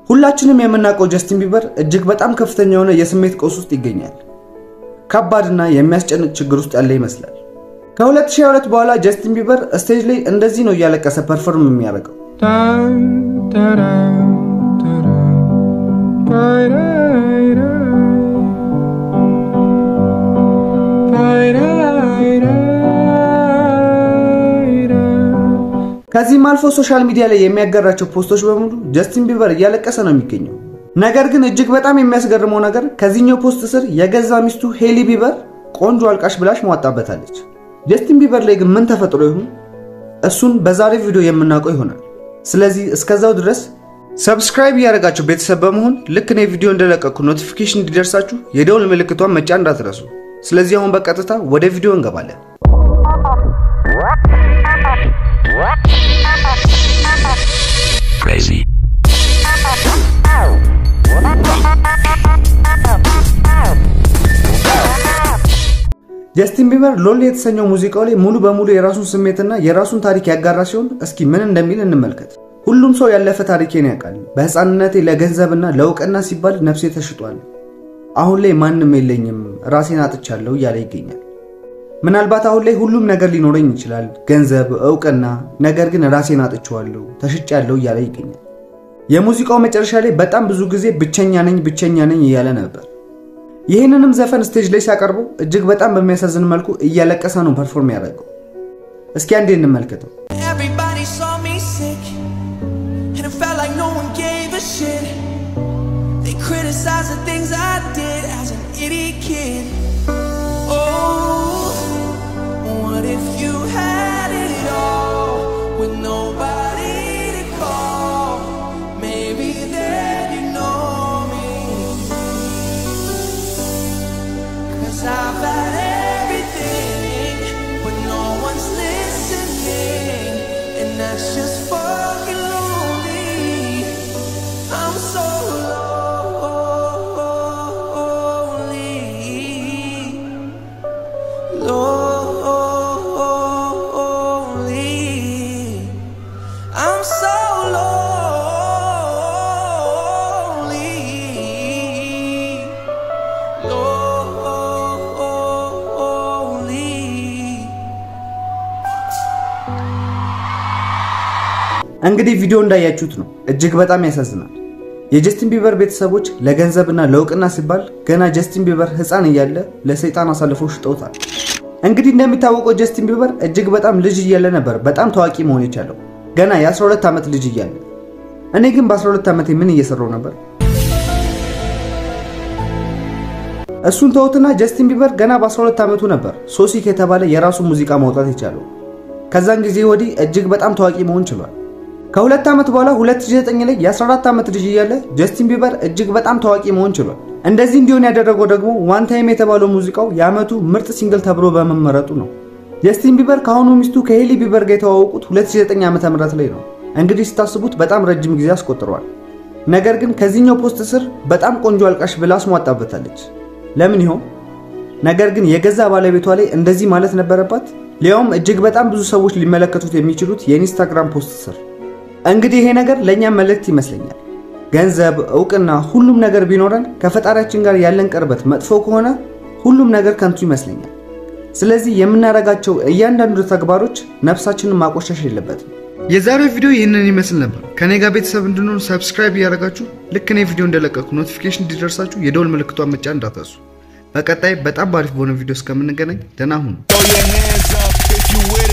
ሁላችንም የምናውቀው ጀስቲን ቢበር እጅግ በጣም ከፍተኛ የሆነ የስሜት ቀውስ ውስጥ ይገኛል። ከባድና የሚያስጨንቅ ችግር ውስጥ ያለ ይመስላል። ከ2022 በኋላ ጀስቲን ቢበር ስቴጅ ላይ እንደዚህ ነው እያለቀሰ ፐርፎርም የሚያደርገው። ከዚህም አልፎ ሶሻል ሚዲያ ላይ የሚያጋራቸው ፖስቶች በሙሉ ጀስቲን ቢበር እያለቀሰ ነው የሚገኘው። ነገር ግን እጅግ በጣም የሚያስገርመው ነገር ከዚህኛው ፖስት ስር የገዛ ሚስቱ ሄሊ ቢበር ቆንጆ አልቃሽ ብላሽ መዋጣበታለች። ጀስቲን ቢበር ላይ ግን ምን ተፈጥሮ ይሁን እሱን በዛሬ ቪዲዮ የምናውቀው ይሆናል። ስለዚህ እስከዛው ድረስ ሰብስክራይብ እያደረጋችሁ ቤተሰብ በመሆን ልክ እኔ ቪዲዮ እንደለቀኩ ኖቲፊኬሽን እንዲደርሳችሁ የደውል ምልክቷን መጫን እንዳትረሱ። ስለዚህ አሁን በቀጥታ ወደ ቪዲዮ እንገባለን። Crazy. ጀስቲን ቢበር ሎሊ የተሰኘው ሙዚቃው ላይ ሙሉ በሙሉ የራሱን ስሜትና የራሱን ታሪክ ያጋራ ሲሆን እስኪ ምን እንደሚል እንመልከት። ሁሉም ሰው ያለፈ ታሪኬን ያውቃል። በሕፃንነቴ ለገንዘብና ለእውቅና ሲባል ነፍሴ ተሽጧል። አሁን ላይ ማንም የለኝም፣ ራሴን አጥቻለሁ እያለ ይገኛል። ምናልባት አሁን ላይ ሁሉም ነገር ሊኖረኝ ይችላል፣ ገንዘብ፣ እውቅና፣ ነገር ግን ራሴን አጥቼዋለሁ፣ ተሽጫለሁ እያለ ይገኛል። የሙዚቃው መጨረሻ ላይ በጣም ብዙ ጊዜ ብቸኛ ነኝ ብቸኛ ነኝ እያለ ነበር። ይህንንም ዘፈን ስቴጅ ላይ ሲያቀርበው እጅግ በጣም በሚያሳዝን መልኩ እያለቀሰ ነው ፐርፎርም ያደረገው። እስኪ አንዴ እንመልከተው። Everybody saw me sick, and it felt like no one gave a shit. They criticized the things I did as an idiot kid. Oh, what if you had it all with nobody to call? Maybe then you know me. Cause I've had everything, but no one's listening, and that's just fucking lonely. I'm so lonely, lonely. I'm so lonely. lonely. እንግዲህ ቪዲዮ እንዳያችሁት ነው። እጅግ በጣም ያሳዝናል። የጀስቲን ቢበር ቤተሰቦች ለገንዘብና ለእውቅና ሲባል ገና ጀስቲን ቢበር ሕፃን እያለ ለሰይጣን አሳልፈው ሽጠውታል። እንግዲህ እንደሚታወቀው ጀስቲን ቢበር እጅግ በጣም ልጅ እያለ ነበር በጣም ታዋቂ መሆን የቻለው ገና የ12 ዓመት ልጅ እያለ። እኔ ግን በ12 ዓመቴ ምን እየሰራው ነበር? እሱን ተውትና ጀስቲን ቢበር ገና በ12 ዓመቱ ነበር ሶሲክ የተባለ የራሱ ሙዚቃ ማውጣት የቻለው። ከዛን ጊዜ ወዲህ እጅግ በጣም ታዋቂ መሆን ችሏል። ከሁለት ዓመት በኋላ 2009 ላይ የ14 ዓመት ልጅ እያለ ጀስቲን ቢበር እጅግ በጣም ታዋቂ መሆን ችሏል። እንደዚህ እንዲሆን ያደረገው ደግሞ ዋን ታይም የተባለው ሙዚቃው የዓመቱ ምርጥ ሲንግል ተብሎ በመመረጡ ነው። ጀስቲን ቢበር ከአሁኑ ሚስቱ ከሄሊ ቢበር ጋር የተዋወቁት 2009 ዓ.ም ላይ ነው። እንግዲህ ስታስቡት በጣም ረጅም ጊዜ አስቆጥረዋል። ነገር ግን ከዚህኛው ፖስት ስር በጣም ቆንጆ አልቃሽ ብላ አስሟጣበታለች። ለምን ይሆን? ነገር ግን የገዛ ባለቤቷ ላይ እንደዚህ ማለት ነበረባት? ሊያውም እጅግ በጣም ብዙ ሰዎች ሊመለከቱት የሚችሉት የኢንስታግራም ፖስት ስር። እንግዲህ ይሄ ነገር ለእኛም መልእክት ይመስለኛል። ገንዘብ፣ እውቅና፣ ሁሉም ነገር ቢኖረን ከፈጣሪያችን ጋር ያለን ቅርበት መጥፎ ከሆነ ሁሉም ነገር ከንቱ ይመስለኛል። ስለዚህ የምናደርጋቸው እያንዳንዱ ተግባሮች ነፍሳችንን ማቆሸሽ የለበትም። የዛሬው ቪዲዮ ይህንን ይመስል ነበር። ከኔ ጋር ቤተሰብ እንድንሆን ሰብስክራይብ እያደረጋችሁ ልክ እኔ ቪዲዮ እንደለቀኩ ኖቲፊኬሽን እንዲደርሳችሁ የደውል ምልክቷን መጫን እንዳትረሱ። በቀጣይ በጣም ባሪፍ በሆነ ቪዲዮ እስከምንገናኝ ደህና ሁኑ። Throw your hands up if you with